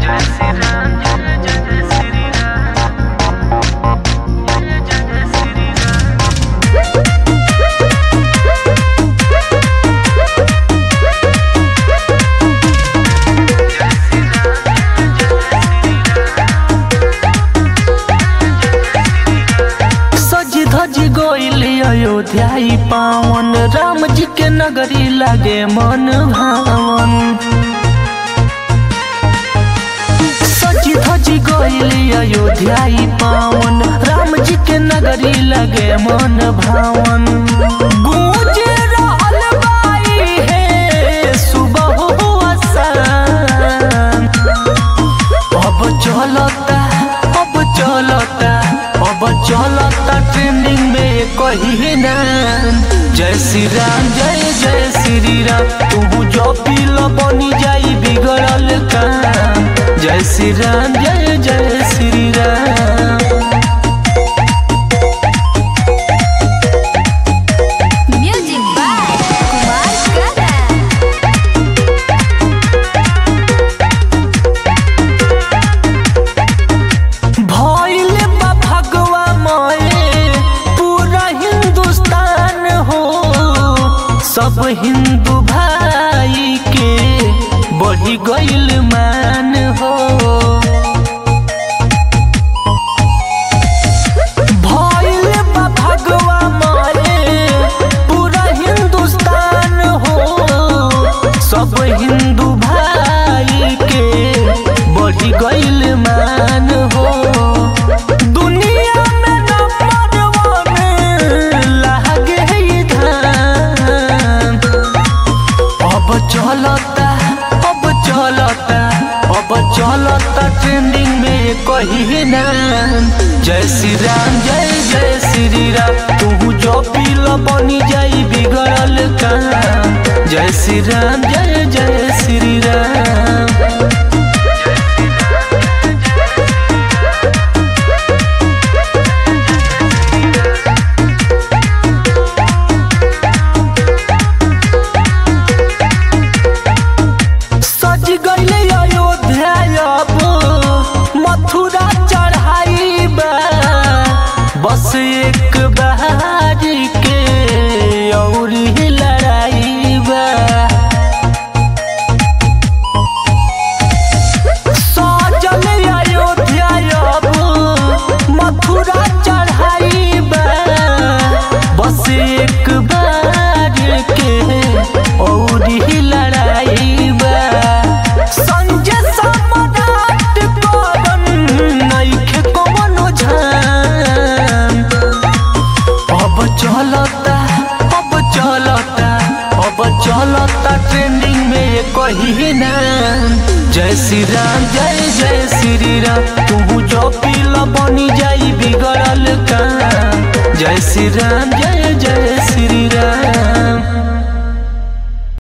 सज धज गोइल अयोध्या ई पावन राम जी के नगरी लागे मन भावन सज धज गोइल अयोध्या ई पावन राम जी के नगरी लागे मन भावन गूंज रहल बाई हे सुबह असान अब चलता अब चलता अब चलता ट्रेंडिंग में कही ना जय श्री राम जय जय श्री राम तू जो पील बनी जाई बिगड़ल काम जय श्री राम जय जय Shri Ram Music by Kumar Garan. भइल बा भगवा मये पूरा हिंदुस्तान हो सब हिंदू भाई के बढ़ी गइल मान हो भइल बा भगवा मये पूरा हिंदुस्तान हो सब हिंदू भाई के बढ़ी गइल मान हो दुनिया में नंबर वन लागे ई धाम अब चलता अब चलता अब चलता ट्रेंडिंग में कही ना जय श्री राम जय जय श्री राम तू जो पील बनी जाई बिगड़ल काम जय श्री राम जय जय श्री राम सज गइले अयोध्या अब मथुरा चढ़ाई बा बस एक बहारी के और ही लड़ाई बा सजल अयोध्या अब मथुरा चढ़ाई बा बस एक बार के और ही लड़ाई बा संजय सम्राट करन नइखे कवनो झाम अब चलता अब चलता अब चलता ट्रेंडिंग में कही ना जय श्री राम जय जय श्री राम तू जो पील बनी जाई बिगड़ल काम जय श्री राम जय जय श्री